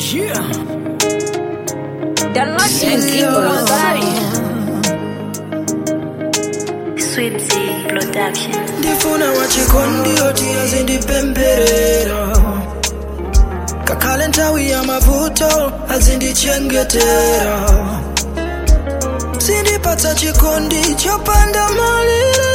Yeah. Download music on Sweepsy Production. ndifuna wachikondi oti azindipemberera kakale nthawi ya mavuto azindichengetera zindipatsa chikondi chopanda malire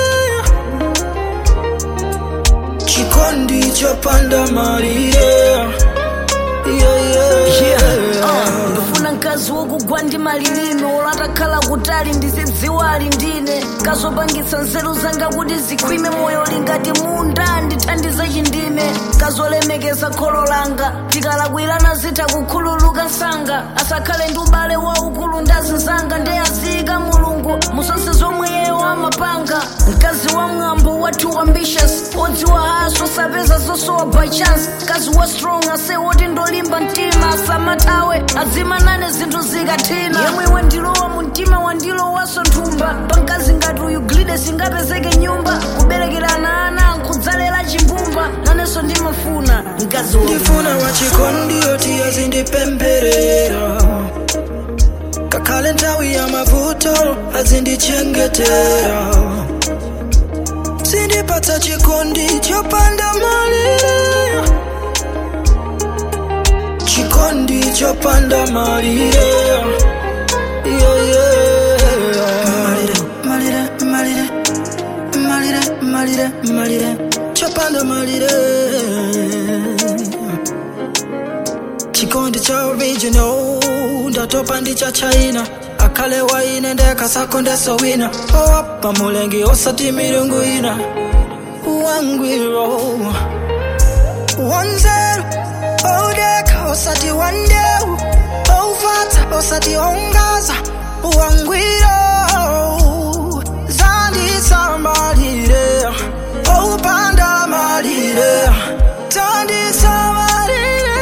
chikondi chopanda malire yeah, yeah. ndifuna mkazi wokugwa ndi malilime olo atakhala kutali ndizidziwa ali ndine kazopangitsa nzeru zanga kuti zikhwime moyo lingati munda ndithandize chindime kazolemekeza kholo langa tikalakwirana zitha kukhululuka msanga asakhale ndi ubale waukulu ndazinzanga ndeyaziyika mulungu musase zomwe yeyo amapanga mkazi wa mwambo wathu ambitious odziwa haso sapeza zosowa by chance mkazi wa strong ase woti ndolimba mtima asamathawe adzimanane zinthu zikathina yemwe wandilowa mu mtima wandilowaso nthumba pamkazi ngati uyu glide singapezeke nyumba kuberekerana ana nkudzalera chimbumba nanenso ndimafuna mkazi wa ndifuna wachikondi oti azindipemberera kakale nthawi ya mavuto azindichengetera zindipatsa chikondi chopanda malire chikondi chopanda malire yeah, yeah. malire malire malire malire malire chopanda malire chikondi cha original ndatopa ndi cha china akhale waine ndekasako ndesowina owapa mulengi osati milungu ina wangwiro wanzeru odeka osati wandeu oufata osati ongaza wangwiro zandisamalire oupanda malire tandisamalire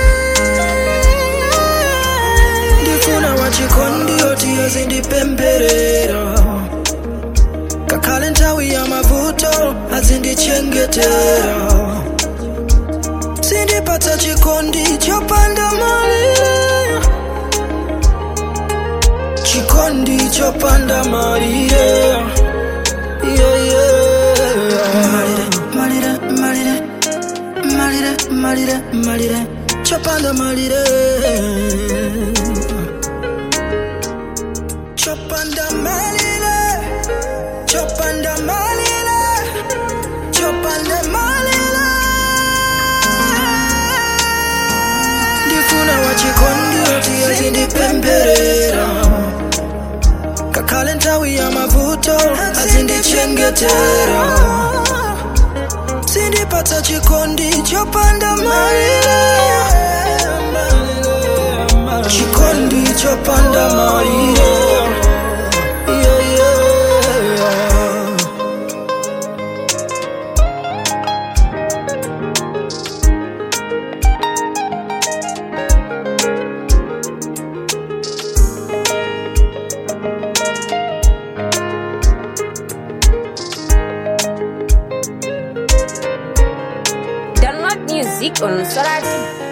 ndifuna wachikondi oti azindipemberera kakale nthawi ya mavuto azindichengetera zindipatsa chikondi chopanda malire chikondi chopanda malire yeah, yeah. malire malire malire malire malire chopanda malire chopanda malire chopanda malire chopanda malire ndifuna wachikondi oti azindipemberera kakale nthawi ya mavuto azindichengetera zindipatsa chikondi chopanda malire chikondi chopanda malire yeah, yeah. Download music on Sorati.